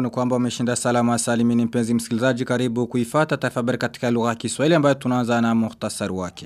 yangu ni kwamba umeshinda salama salimini mpenzi msikilizaji karibu kuifata tafabari katika lugha ya Kiswahili ambayo tunaanza na muhtasari wake.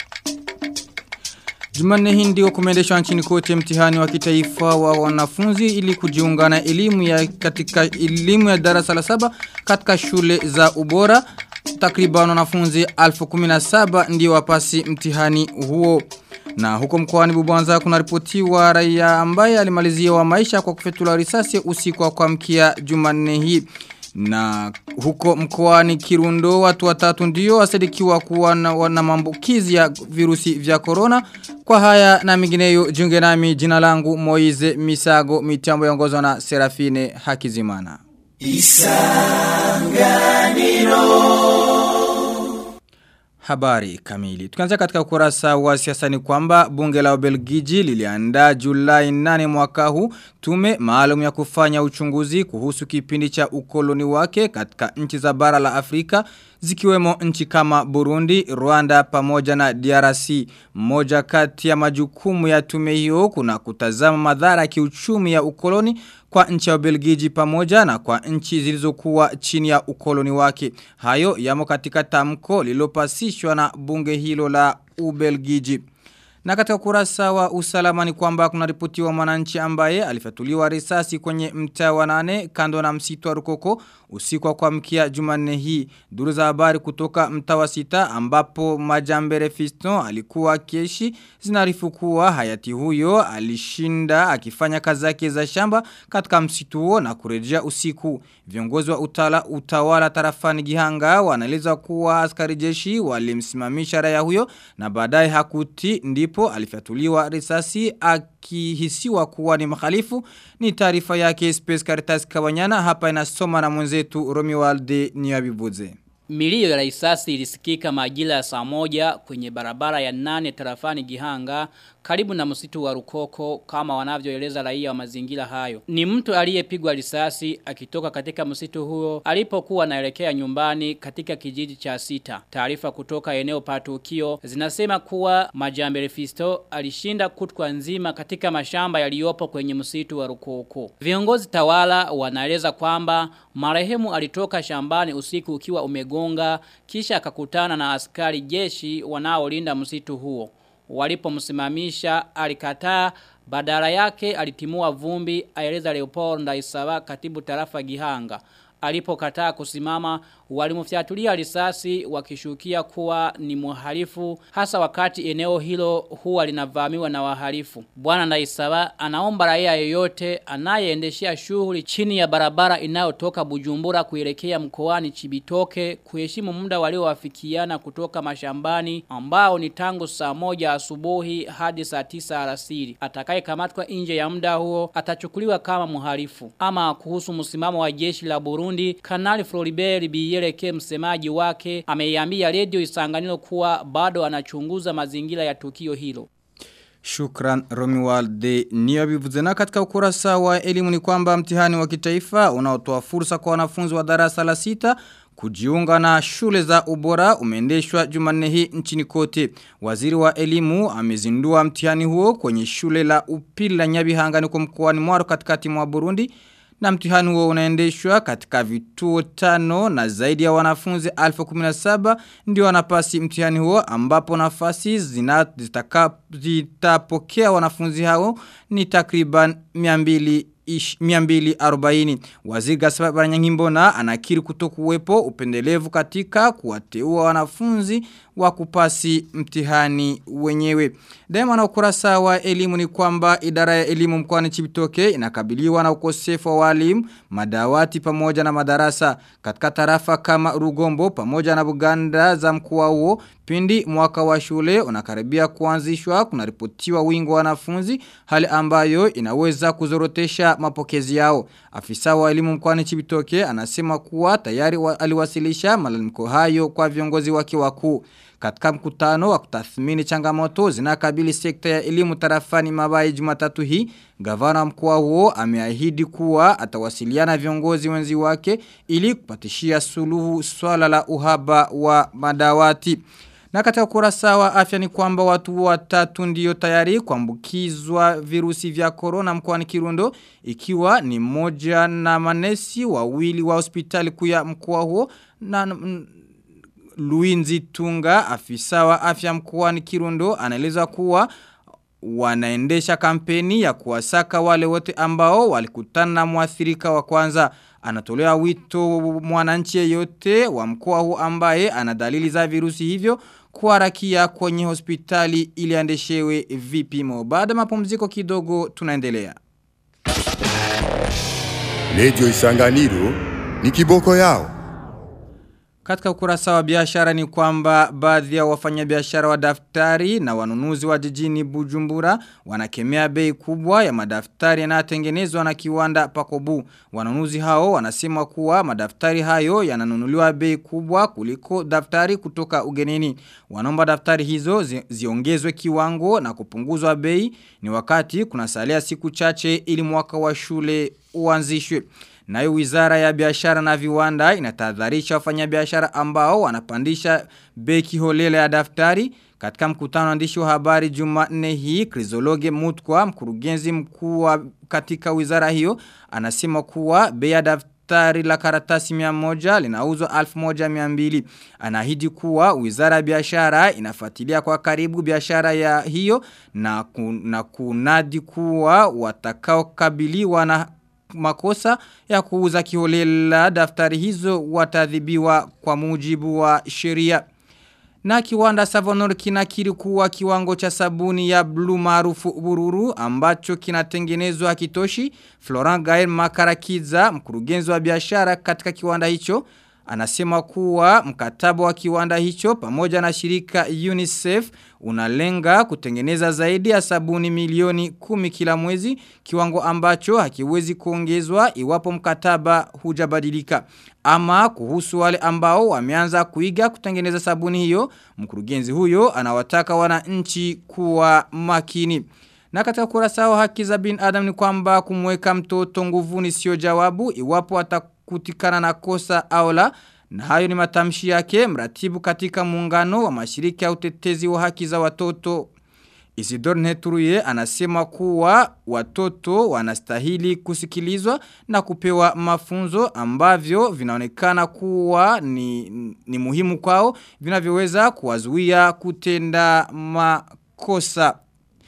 Jumanne hii ndio kumeendeshwa nchini kote mtihani wa kitaifa wa wanafunzi ili kujiunga na elimu ya katika elimu ya darasa la saba katika shule za ubora. Takriban wanafunzi 1017 ndio wapasi mtihani huo. Na huko mkoani Bubanza kuna ripotiwa raia ambaye alimalizia wa maisha kwa kufetula risasi usiku wa kuamkia Jumanne hii. Na huko mkoani Kirundo watu watatu ndio wasadikiwa kuwa na, na maambukizi ya virusi vya corona. Kwa haya na mingineyo jiunge nami jina langu Moize Misago mitambo yongozwa na Serafine Hakizimana. Isanganiro Habari kamili. Tukianza katika ukurasa wa siasa ni kwamba bunge la Ubelgiji liliandaa Julai 8 mwaka huu tume maalum ya kufanya uchunguzi kuhusu kipindi cha ukoloni wake katika nchi za bara la Afrika zikiwemo nchi kama Burundi, Rwanda pamoja na DRC. Moja kati ya majukumu ya tume hiyo kuna kutazama madhara ya kiuchumi ya ukoloni kwa nchi ya Ubelgiji pamoja na kwa nchi zilizokuwa chini ya ukoloni wake. Hayo yamo katika tamko lililopasishwa na bunge hilo la Ubelgiji. Na katika kurasa wa usalama ni kwamba kuna ripoti wa mwananchi ambaye alifatuliwa risasi kwenye mtaa wa nane kando na msitu wa Rukoko usiku wa kuamkia Jumanne hii. Duru za habari kutoka mtaa wa sita ambapo Majambere Fiston alikuwa keshi zinarifu kuwa hayati huyo alishinda akifanya kazi zake za shamba katika msitu huo na kurejea usiku. Viongozi wa utala, utawala tarafani Gihanga wanaeleza kuwa askari jeshi walimsimamisha raia huyo na baadaye hakuti ndipo alifatuliwa risasi akihisiwa kuwa ni mkhalifu ni taarifa yake Space Caritas Kabanyana hapa inasoma na mwenzetu Romualde Niyabibuze. Milio ya risasi ilisikika majira ya saa moja kwenye barabara ya nane tarafani Gihanga karibu na msitu wa Rukoko kama wanavyoeleza raia wa mazingira hayo. Ni mtu aliyepigwa risasi akitoka katika msitu huo alipokuwa anaelekea nyumbani katika kijiji cha sita. Taarifa kutoka eneo patukio zinasema kuwa Majambere Fisto alishinda kutwa nzima katika mashamba yaliyopo kwenye msitu wa Rukoko. Viongozi tawala wanaeleza kwamba marehemu alitoka shambani usiku ukiwa umegonga kisha akakutana na askari jeshi wanaolinda msitu huo walipomsimamisha alikataa badala yake alitimua vumbi aeleza Leopold Ndaisawa katibu tarafa Gihanga alipokataa kusimama walimfyatulia risasi wakishukia kuwa ni muhalifu hasa wakati eneo hilo huwa linavamiwa na wahalifu. Bwana Ndaisawa anaomba raia yoyote anayeendeshea shughuli chini ya barabara inayotoka Bujumbura kuelekea mkoani Chibitoke kuheshimu muda waliowafikiana kutoka mashambani ambao ni tangu saa moja asubuhi hadi saa tisa alasiri. Atakayekamatwa nje ya muda huo atachukuliwa kama muhalifu. Ama kuhusu msimamo wa jeshi la Burundi, Kanali Floribert Biyeleke msemaji wake ameiambia redio Isanganiro kuwa bado anachunguza mazingira ya tukio hilo. Shukran Romualde Niyabivuze na katika ukurasa wa elimu ni kwamba mtihani wa kitaifa unaotoa fursa kwa wanafunzi wa darasa la sita kujiunga na shule za ubora umeendeshwa Jumanne hii nchini kote. Waziri wa elimu amezindua mtihani huo kwenye shule la upili la Nyabihanga ni kwa mkoani Mwaro katikati mwa Burundi na mtihani huo unaendeshwa katika vituo tano na zaidi ya wanafunzi 1017 ndio wanapasi mtihani huo ambapo nafasi zitapokea wanafunzi hao ni takriban 200 240. Waziri Gaspar Baranyangimbona anakiri kutokuwepo upendelevu katika kuwateua wanafunzi wa kupasi mtihani wenyewe. Daima na ukurasa wa elimu ni kwamba idara ya elimu mkoani Chibitoke inakabiliwa na ukosefu wa walimu, madawati pamoja na madarasa katika tarafa kama Rugombo pamoja na Buganda za mkoa huo pindi mwaka wa shule unakaribia kuanzishwa kunaripotiwa wingi wa wanafunzi hali ambayo inaweza kuzorotesha mapokezi yao. Afisa wa elimu mkoani Chibitoke anasema kuwa tayari wa, aliwasilisha malalamiko hayo kwa viongozi wake wakuu. Katika mkutano wa kutathmini changamoto zinakabili sekta ya elimu tarafani mabai jumatatu hii, gavana mkoa huo ameahidi kuwa atawasiliana viongozi wenzi wake ili kupatishia suluhu swala la uhaba wa madawati. Na katika kurasa wa afya ni kwamba watu watatu ndio tayari kuambukizwa virusi vya corona mkoani Kirundo ikiwa ni moja na manesi wawili wa hospitali kuu ya mkoa huo na mm, Luinzi Tunga afisa wa afya mkoani Kirundo anaeleza kuwa wanaendesha kampeni ya kuwasaka wale wote ambao walikutana na muathirika wa kwanza. Anatolea wito mwananchi yeyote wa mkoa huu ambaye ana dalili za virusi hivyo kuharakia kwenye hospitali ili andeshewe vipimo. Baada ya mapumziko kidogo tunaendelea. Radio Isanganiro ni kiboko yao. Katika ukurasa wa biashara ni kwamba baadhi ya wafanyabiashara wa daftari na wanunuzi wa jijini Bujumbura wanakemea bei kubwa ya madaftari yanayotengenezwa na kiwanda Pakobu. Wanunuzi hao wanasema kuwa madaftari hayo yananunuliwa bei kubwa kuliko daftari kutoka ugenini. Wanaomba daftari hizo zi, ziongezwe kiwango na kupunguzwa bei ni wakati kunasalia siku chache ili mwaka wa shule uanzishwe. Nayo wizara ya biashara na viwanda inatahadharisha wafanyabiashara ambao wanapandisha beki holela ya daftari. Katika mkutano andishi wa habari Jumanne hii, Krizologe Mutkwa, mkurugenzi mkuu wa katika wizara hiyo, anasema kuwa bei ya daftari la karatasi mia moja linauzwa alfu moja mia mbili. Anahidi kuwa wizara ya biashara inafuatilia kwa karibu biashara ya hiyo na, ku, na kunadi kuwa watakao kabiliwa na makosa ya kuuza kiholela daftari hizo watadhibiwa kwa mujibu wa sheria. Na kiwanda Savonor kinakiri kuwa kiwango cha sabuni ya blue maarufu bururu ambacho kinatengenezwa hakitoshi. Florent Gael Makarakiza, mkurugenzi wa biashara katika kiwanda hicho, anasema kuwa mkataba wa kiwanda hicho pamoja na shirika UNICEF unalenga kutengeneza zaidi ya sabuni milioni kumi kila mwezi kiwango ambacho hakiwezi kuongezwa iwapo mkataba hujabadilika. Ama kuhusu wale ambao wameanza kuiga kutengeneza sabuni hiyo, mkurugenzi huyo anawataka wananchi kuwa makini. Na katika kurasa wa haki za bin Adam ni kwamba kumweka mtoto nguvuni sio jawabu iwapo atakutikana na kosa au la na hayo ni matamshi yake mratibu katika muungano wa mashirika ya utetezi wa haki za watoto. Isidore Neturuye anasema kuwa watoto wanastahili kusikilizwa na kupewa mafunzo ambavyo vinaonekana kuwa ni, ni muhimu kwao vinavyoweza kuwazuia kutenda makosa.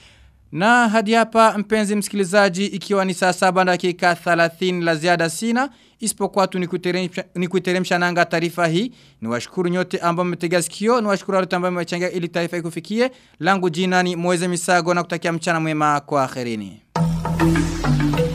Na hadi hapa mpenzi msikilizaji ikiwa ni saa saba dakika 30 la ziada sina isipokuwa tu ni kuiteremsha nanga taarifa hii ni washukuru nyote ambao mmetega sikio ni washukuru wale ambao mmechangia ili taarifa ikufikie langu jina ni Moeze Misago na kutakia mchana mwema kwa akhirini.